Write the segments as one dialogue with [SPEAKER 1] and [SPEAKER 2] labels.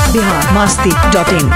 [SPEAKER 1] Bihar Masti dot in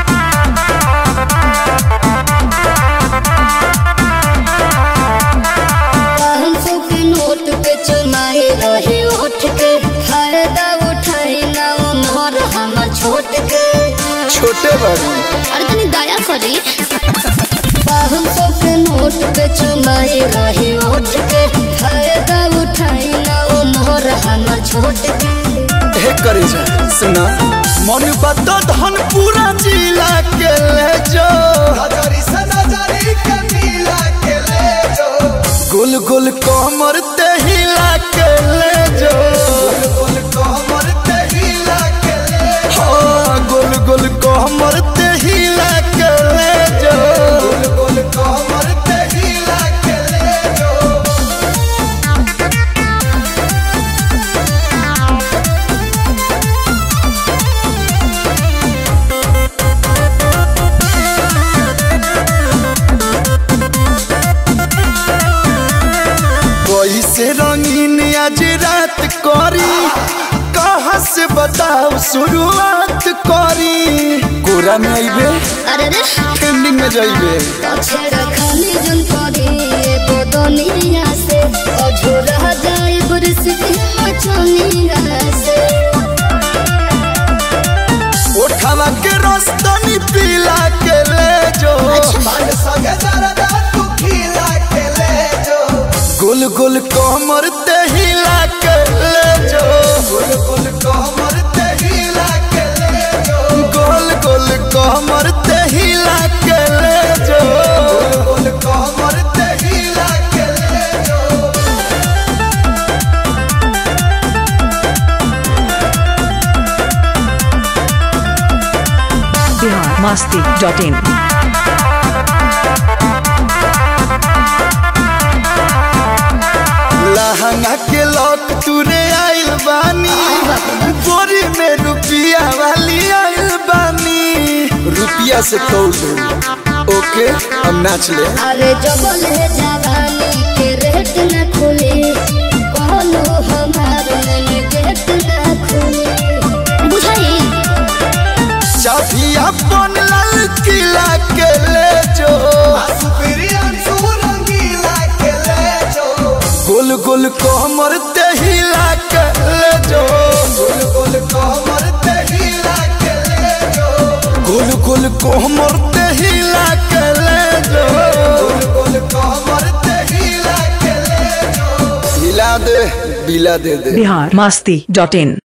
[SPEAKER 2] पाँच सौ के नोट पे चुनाए रहे उठ के फायदा उठाए ना उम्र हमर छोट के
[SPEAKER 3] छोटे बाबू
[SPEAKER 2] अरे तनी दया करी पाँच सौ के नोट पे चुनाए रहे उठ के फायदा उठाए ना उम्र हमर छोट के
[SPEAKER 3] हे करे जा सुना मन बता धन पूरा जिला के ले जो
[SPEAKER 4] नजरी से नजरी के मिला के ले जो
[SPEAKER 3] गुल गुल कमर ते हिला के ले जो
[SPEAKER 4] गुल कमर ते हिला के ले
[SPEAKER 3] हाँ गुल गुल कमर ते हिला के ले जो
[SPEAKER 4] गुल कमर ते हिला के ले जो
[SPEAKER 3] कोई से रंगीन आज रात करी कहाँ से बताओ शुरुआत करी कोरा में आइबे
[SPEAKER 2] अरे रे
[SPEAKER 3] ट्रेंडिंग में जाइबे
[SPEAKER 2] पछे रखनी जन करी एगो दुनिया से अझोरा जाए बुरसी मचनिया से
[SPEAKER 3] उठावा के रस्तनी पीला के ले जो
[SPEAKER 4] मन संगे दरदा तू खिला के ले जो
[SPEAKER 3] गुल गुल कमर ते हिला के ले जो
[SPEAKER 4] गुल गुल कमर ते हिला के ले जो
[SPEAKER 3] गोल गोल कमर ते हिला के ले जो
[SPEAKER 4] गुल कमर ते हिला के ले जो
[SPEAKER 1] बिहार मस्ती डॉट इन
[SPEAKER 3] लहंगा के लॉक तुरे आइल बानी बोरी में रुपिया वाली आइल बानी रुपिया से तोल दो ओके हम नाच ले
[SPEAKER 2] अरे जबल है जवानी के रेट न खुले कहलो हमार मन गेट न खुले बुझाई
[SPEAKER 3] चाबी अपन लाल किला के ले जो
[SPEAKER 4] सुप्रियन सुरंगीला के ले जो
[SPEAKER 3] गुल गुल कोमर ते हिला के ले जो
[SPEAKER 4] गुल गुल कमर ते हिला के ले जो
[SPEAKER 3] गुल गुल कोमर ते हिला के ले जो
[SPEAKER 4] गुल कमर ते हिला के ले जो
[SPEAKER 3] हिला दे बिला दे दे
[SPEAKER 1] बिहार मस्ती डॉट इन